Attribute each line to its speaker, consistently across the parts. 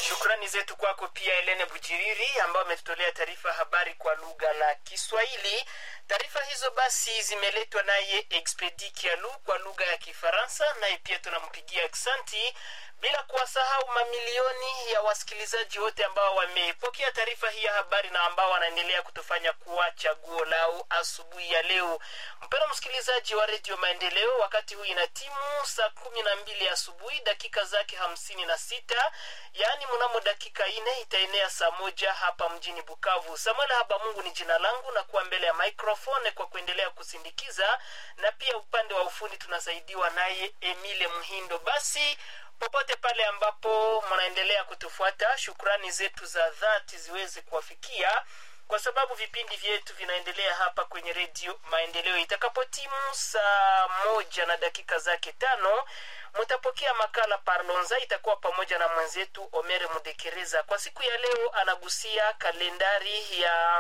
Speaker 1: Shukrani zetu kwako pia Helene Bujiriri ambayo ametutolea taarifa habari kwa lugha la Kiswahili. Taarifa hizo basi zimeletwa naye Expedi Kialu kwa lugha ya Kifaransa, naye pia tunampigia aksanti, bila kuwasahau mamilioni ya wasikilizaji wote ambao wamepokea taarifa hii ya habari na ambao wanaendelea kutufanya kuwa chaguo lao asubuhi ya leo. Mpendwa msikilizaji wa Redio Maendeleo, wakati huu ina timu saa kumi na mbili asubuhi dakika zake hamsini na sita yaani mnamo dakika ine itaenea saa moja hapa mjini Bukavu. Samuel Habamungu ni jina langu na kuwa mbele ya microphone kwa kuendelea kusindikiza, na pia upande wa ufundi tunasaidiwa naye Emile Mhindo. Basi popote pale ambapo mnaendelea kutufuata, shukrani zetu za dhati ziweze kuwafikia kwa sababu vipindi vyetu vinaendelea hapa kwenye redio Maendeleo. Itakapotimu saa moja na dakika zake tano mutapokea makala Parlonza, itakuwa pamoja na mwenzetu Omere Mudekereza. Kwa siku ya leo anagusia kalendari ya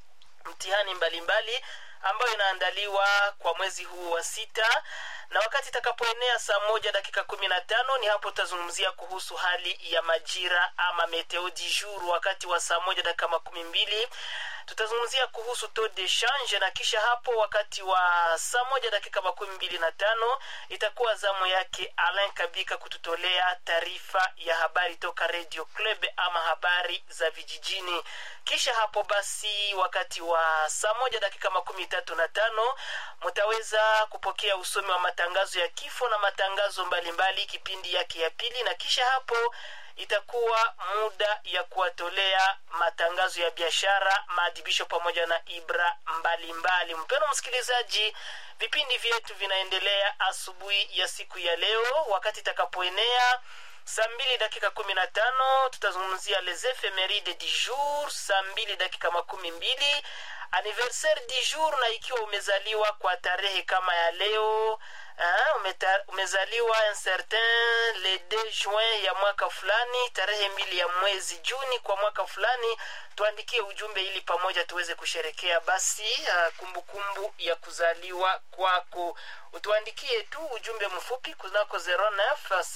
Speaker 1: mtihani mbalimbali ambayo inaandaliwa kwa mwezi huu wa sita na wakati itakapoenea saa moja dakika kumi na tano ni hapo tutazungumzia kuhusu hali ya majira ama meteo du jour. Wakati wa saa moja dakika makumi mbili tutazungumzia kuhusu taux de change, na kisha hapo wakati wa saa moja dakika makumi mbili na tano itakuwa zamu yake Alain Kabika kututolea taarifa ya habari toka Radio Club ama habari za vijijini. Kisha hapo basi, wakati wa saa moja dakika makumi tatu na tano mtaweza kupokea usomi wa matangazo ya kifo na matangazo mbalimbali mbali, kipindi yake ya pili, na kisha hapo itakuwa muda ya kuwatolea matangazo ya biashara, maadhibisho pamoja na ibra mbalimbali. Mpendwa msikilizaji, vipindi vyetu vinaendelea asubuhi ya siku ya leo. Wakati itakapoenea saa mbili dakika kumi na tano tutazungumzia les ephemeride du jour. Saa mbili dakika makumi mbili anniversaire du jour, na ikiwa umezaliwa kwa tarehe kama ya leo Ha, umeta, umezaliwa un certain le 2 juin ya mwaka fulani, tarehe mbili ya mwezi Juni kwa mwaka fulani, tuandikie ujumbe ili pamoja tuweze kusherekea basi kumbukumbu kumbu ya kuzaliwa kwako. Utuandikie tu ujumbe mfupi kunako 09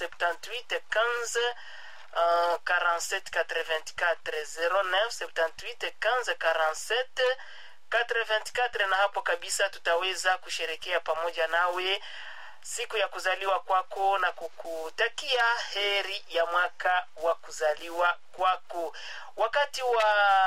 Speaker 1: 78 15 Uh, 47 84 09 78 15 47 84 na hapo kabisa tutaweza kusherekea pamoja nawe siku ya kuzaliwa kwako na kukutakia heri ya mwaka wa kuzaliwa kwako. Wakati wa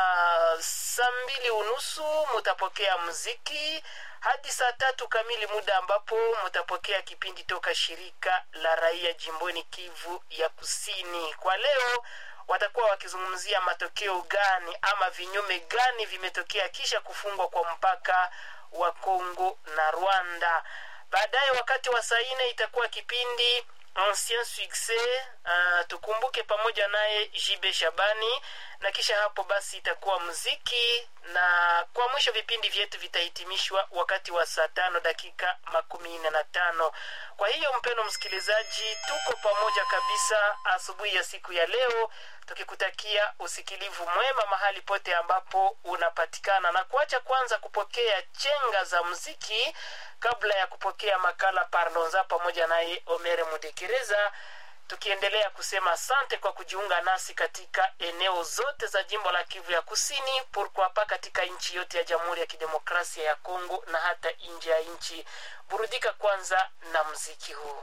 Speaker 1: saa mbili unusu mutapokea muziki hadi saa tatu kamili, muda ambapo mutapokea kipindi toka shirika la raia jimboni Kivu ya Kusini. Kwa leo watakuwa wakizungumzia matokeo gani ama vinyume gani vimetokea kisha kufungwa kwa mpaka wa Kongo na Rwanda. Baadaye wakati wa saa nne itakuwa kipindi ancien succès, uh, tukumbuke pamoja naye Jibe Shabani, na kisha hapo basi itakuwa muziki, na kwa mwisho vipindi vyetu vitahitimishwa wakati wa saa tano dakika makumi nne na tano. Kwa hiyo mpeno msikilizaji, tuko pamoja kabisa asubuhi ya siku ya leo tukikutakia usikilivu mwema mahali pote ambapo unapatikana, na kuacha kwanza kupokea chenga za muziki kabla ya kupokea makala Parlonza pamoja naye Omere Mudekereza, tukiendelea kusema asante kwa kujiunga nasi katika eneo zote za jimbo la Kivu ya Kusini, purkwapa katika nchi yote ya Jamhuri ya Kidemokrasia ya Kongo na hata nje ya nchi. Burudika kwanza na mziki huu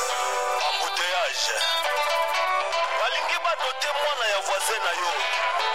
Speaker 2: embouteillage balingi badote mwana ya voisin na yo